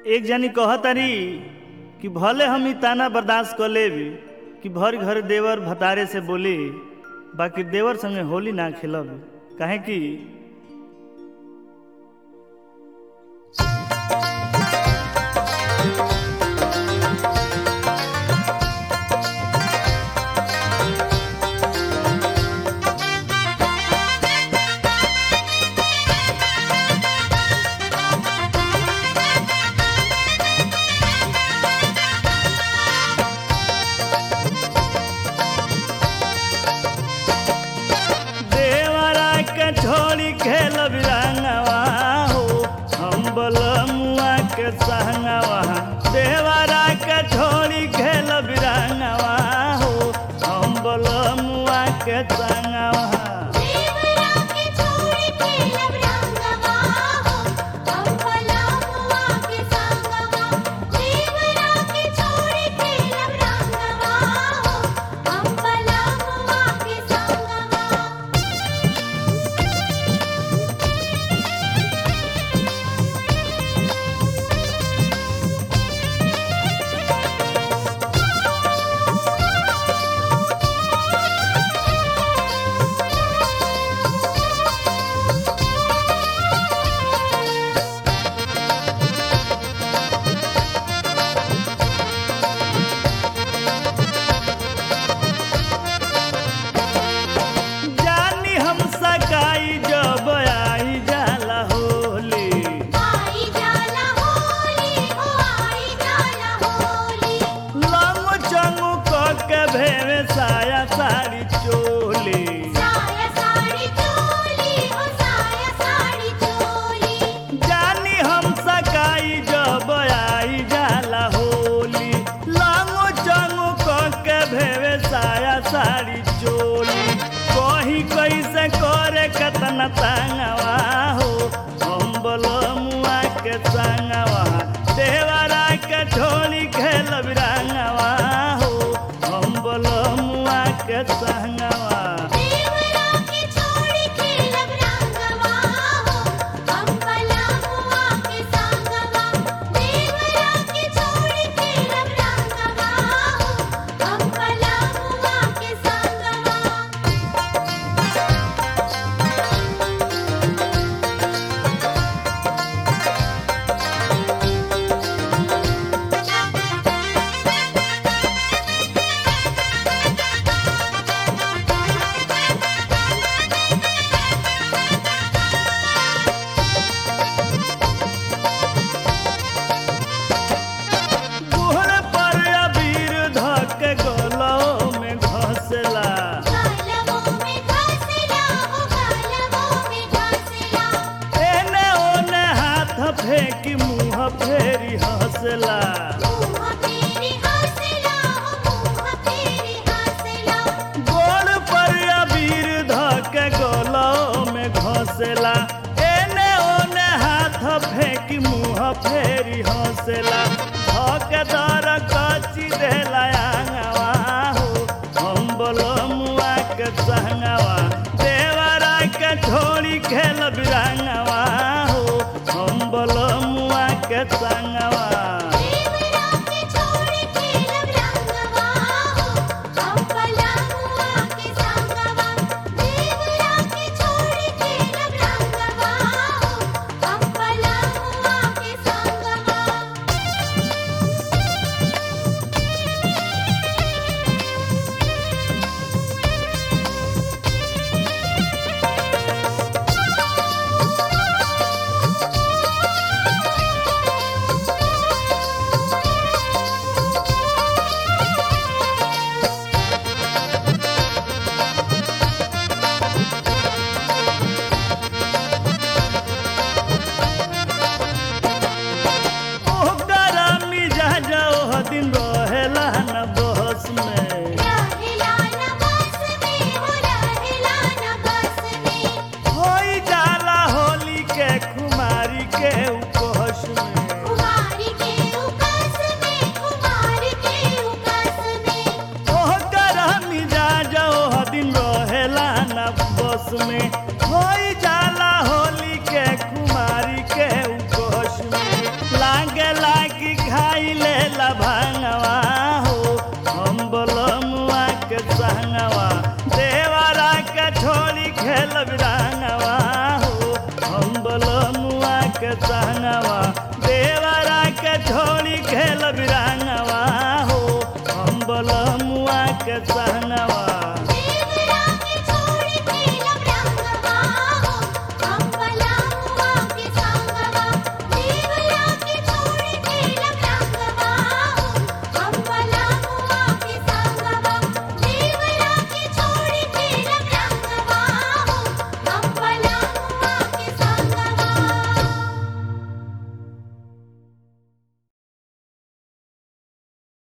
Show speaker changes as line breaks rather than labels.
एक जनी कहतारी कि भले हम ई ताना बर्दाश्त कर लेब कि भर घर देवर भतारे से बोली बाकी देवर संगे होली ना खेलब काहे कि देवरा के छोड़ी खेल बिरंगवा हो हम बलमुआ के संगवा देवरा के छोड़ी खेल बिरंगवा हो हम बलमुआ के संगवा
देवरा के छोड़ी खेलब रंगवा हो हम पलामुआ के संगवा देवरा के छोड़ी खेलब रंगवा हो हम पलामुआ के संगवा
जानी हम सकाई जब आई जाला होली
आई जाला होली हो आई जाला होली
लंग चंगू क के भेवे साया साड़ी चोली
साया साड़ी चोली हो साया साड़ी चोली
जानी हम सकाई जब आई जाला होली लांगो चंगो क के भेवे साया साड़ी चोली कही कैसे करे कतना तंगवा हो हम बलमुआ के संगवा देवरा के छोड़ी खेल बिरंगवा हो हम बलमुआ के संगवा
देवरा के छोड़ी खेलब रंगवा हो हम पलामुआ के संगवा देवरा के छोड़ी खेलब रंगवा हो हम पलामुआ के संगवा
गुहर पर अबीर धक गलो में घसला
गालवों में घासला हो गालवों में घासला
एने ओने हाथ फेंकी मुंह फेरी हंसला
मुँह तेरी हंसला हो मुँह तेरी हंसला
गोड़ पर अबीर धक गलो में घसला एने ओने हाथ फेंकी मुंह फेरी हंसला धक दर कची देला आंगवा हो हम बलमुआ के संगवा देवरा के छोड़ी खेल बिरंगवा हो हम बलमुआ के संगवा
देवरा के छोड़ी खेलब रंगवा हो हम पलामुआ के संगवा देवरा के छोड़ी खेलब रंगवा हो हम पलामुआ के संगवा
खेलब